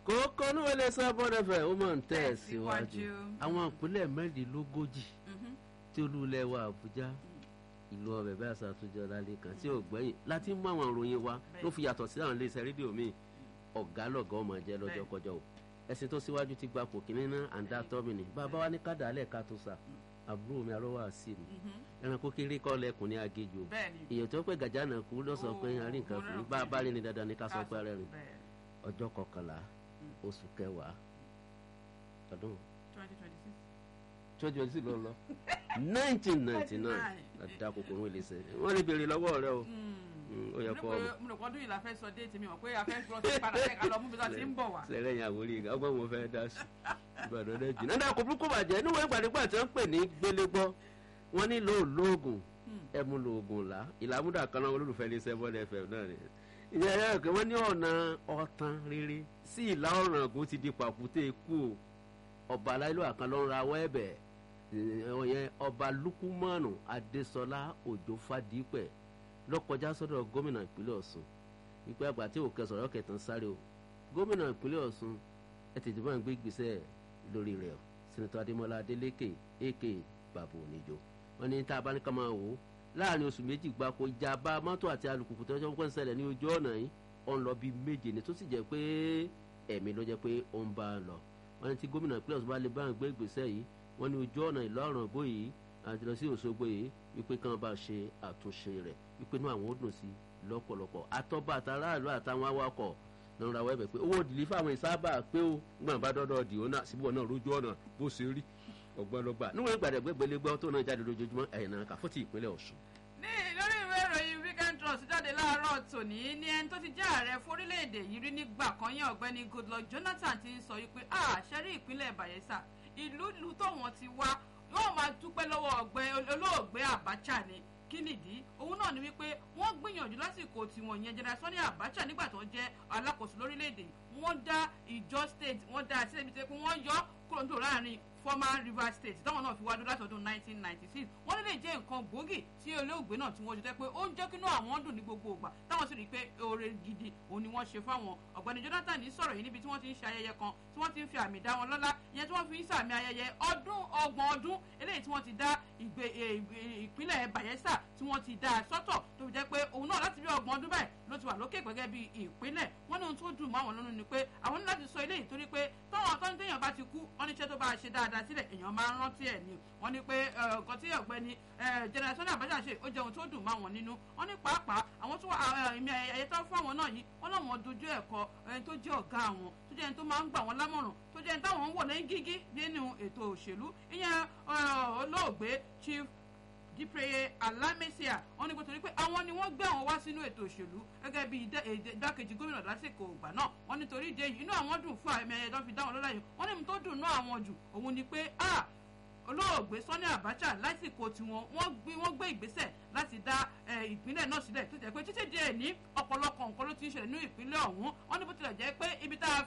kókó ní wọlé sábọ́dọ̀ fẹ́ ó mọ̀ ń tẹ̀ síwájú Tẹ̀síwájú. àwọn ìpínlẹ̀ mẹ́rìndínlógójì Mhm. tí olúlẹ̀ wa àbújá ìlú ọbẹ̀ bá ṣàtúnjọ lálẹ́ kan tí ò gbẹ́yìn láti mú àwọn ìròyìn wa tó fi yàtọ̀ sí àwọn iléeṣẹ́ rédíò míì ọ̀gá lọ̀gá ọmọ jẹ́ lọ́jọ́ Bẹ́ẹ̀. kọjọ́ o ẹ̀sìn tó síwájú ti gba kò kínní ná àǹdá tọ́mìnì bàbá wa ní kádàálẹ̀ ká tó sà àbúrò mi arọ́wà sí mi Mhm. ẹranko kéré kọ́ lẹ́kùn ní agéjò bẹ́ẹ̀ni. èèyàn tó pẹ́ gàjà náà kú lọ́sọ̀ pé Ó, arí nǹkan mo kù rẹ́rìn bá a pé- bá rí ni dandan ní ká sọ pé rẹ́rìn bẹ́ẹ̀ ọjọ́ kọkànlá oṣù kẹwàá ọdún 2026. twenty twenty ló lọ nineteen ninety nine láti kòkòrò ìlẹsẹ wọn lè béèrè lọ́wọ́ rẹ o Mm, ó yẹ kó ọmọ mo rò pọ́ndún yìí la fẹ́ sọ déètì mi mọ̀ pé a fẹ́ gbọ́ sí padà fẹ́ ká lọ mú bí wọ́n ti ń bọ̀ wá. sẹrẹ yẹn àwòrán yìí ọgbọ́n mo fẹ́ dá sí ìbàdàn rẹ jìnnà dáa kò burúkú bàjẹ́ níwọ̀n ìgbàdégbà tí wọ́n pè ní gbélégbọ́ wọ́n nílò lóògùn ẹmu lóògùn là ìlàmúdà kan náà olólùfẹ́ ní seven fm náà ni ìyá ẹ̀yà rẹ̀ pé wọ́n ní ọ̀nà ọ̀tàn rere sí ìlà ọ̀ràn ògùn ti di pàkúté ikú o ọba aláìlú àkàn ló ń ra awọ́ ẹ̀bẹ̀ ìyẹn ọba lukumanu adésọlá òjò fàdípẹ̀ lọ́kọjá sọ́dọ̀ gómìnà ìpínlẹ̀ ọ̀ṣun wípé àgbà tí òkè sọ̀rọ̀ kẹtàn sáré o gómìnà ìpínlẹ̀ ọ̀ṣun ẹ tètè máa ń gbé ìgbésẹ̀ lórí rẹ̀ o sẹ́nitọ́ adémọlá adélékè èkè bàbá oníjó wọn ní tá a bá ní ká máa wò ó láàrin oṣù méjì gbáko ìjàmbá mọ́tò àti alùpùpù tó ń pẹ́ ń ṣẹlẹ̀ ní ojú ọ̀nà yìí ó ń lọ bíi méje ni tó sì jẹ́ pé ẹ̀mí ló jẹ́ pé ó ń bá a lọ wọn ní tí gómìnà ìpínlẹ̀ ọ̀ṣun bá lè bá àwọn gbé ìgbésẹ̀ yìí wọn ní ojú ọ̀nà ìlọrin bó yìí àti lọ sí òṣogbo yìí wípé kí wọn bá ṣe àtúnṣe rẹ̀ wípé inú àwọn ó dùn sí lọ́pọ̀lọpọ̀ àtọ́ba àtàràlú àtàwọn awakọ̀ náà ra wẹ́bẹ̀ pé owó òdìlí fáwọn ìsábà pé ó gbọ́n bá dọ́dọ̀ dì ó náà síbò náà lójú ọ̀nà bó ṣe rí ọgbọ́n ló gbà níwọ̀n ìgbàdẹ̀gbẹ́gbẹ́lẹ́gbẹ́ tó náà jáde lójoojúmọ́ ẹ̀yìn náà kàfọ́tì ìpínlẹ̀ ọ̀ṣun. ní lórí ìwé ìròyìn weekend trust jáde láàárọ̀ tòní ní ẹni tó ti jẹ́ ààrẹ fórílẹ̀-èdè yìí rí nígbà kan yẹn ọ̀gbẹ́ni goodluck jonathan ti ń sọ wípé àṣẹrí ìpínlẹ̀ bayelsa ìlú ìlú tóun ti wá yóò máa dúpẹ́ lọ́wọ́ ọ̀gbẹ́ olóògbé abacha ni kí nìdí òun náà ni wípé wọ́n gbìyànjú lásìkò tiwọn yẹn general sani abacha nígbà tó jẹ́ alákòóso lórílẹ̀‐èdè yìí wọ́n dá ìjọ state wọ́n dá sílẹ̀ ibi tí wọ́n yọ kúrò nítorí láàrin former rivers state táwọn náà fi wá dúró láti ọdún 1996 wọ́n lè jẹ́ nǹkan gbòógì tí olóògbé náà tí wọ́n ṣe tẹ́ pé ó ń jẹ́ kínú àwọn dùn ní gbogbo ìgbà táwọn sì rí i pé oore gidi òun ni wọ́n ṣe fáwọn ọ̀gbẹ́ni jonathan ní sọ̀rọ̀ yìí níbi tí wọ́n ti ń ṣe ayẹyẹ kan tí wọ́n ti ń fi àmì dá wọn lọ́lá ìyẹn tí wọ́n fi ń sàmì ayẹyẹ ọdún ọgbọ̀n ọdún eléyìí tí wọ́n ti dá ìgbé ìpínlẹ̀ bayelsa tí wọ́n ti dá sọ́tọ̀ tó fi jẹ́ pé òun náà láti bí ọgbọ̀n ọdún báyìí ló ti wà lókè gẹ́gẹ́ bí ìpínlẹ̀ wọ́n ní ohun tó dùn mọ́ àwọn lọ́nu ni pé àwọn ní láti sọ eléyìí torí pé táwọn atọ́ni téèyàn bá ti kú wọ́n ní iṣẹ́ tó bá ṣe dáadáa sílẹ̀ èèyàn máa ń rántí ẹ̀ ni wọ́n ní pé nǹkan tí ọ̀gbẹ́ni generation abacha ṣe ó jẹ́ ohun tó dùn mọ́ àwọn nínú wọ́n ní pàápàá àwọn tó ìmì ẹ̀yẹ tó fún àwọn náà yìí wọ́n láwọn dojú ẹ̀kọ́ ẹni tó jẹ́ ọ̀gá àwọn tó jẹ́ ẹni tó máa ń gbà wọ́n lámọ̀ràn tó jẹ́ ẹni táwọn ń wò lẹ́yìn gígí nínú ètò òṣèlú ìyẹn olóògbé chief dípẹ́yẹ alámẹ́síà wọ́n ní pé torí pé àwọn ni wọ́n gbé àwọn wá sínú ètò òṣèlú gẹ́gẹ́ bí idákejì gómìnà lásìkò ìgbà náà wọ́n nítorí ìdí èyí inú àwọn dùn fún àmì ẹ̀yẹ tó fi dá wọn lọ́la yìí wọ́n ní mi tó dùn náà àwọn jù òun ni pé ah olóògbé sani abacha lásìkò tiwọn wọ́n gbé wọ́n gbé ìgbésẹ̀ láti dá ìpínlẹ̀ náà sílẹ̀ tó jẹ́ pé títí díẹ̀ ní ọ̀pọ̀lọpọ̀ nǹkan ló ti ń ṣẹlẹ̀ ní ìpínlẹ̀ ọ̀hún wọ́n ní bó tilẹ̀ jẹ́ pé ibi tá a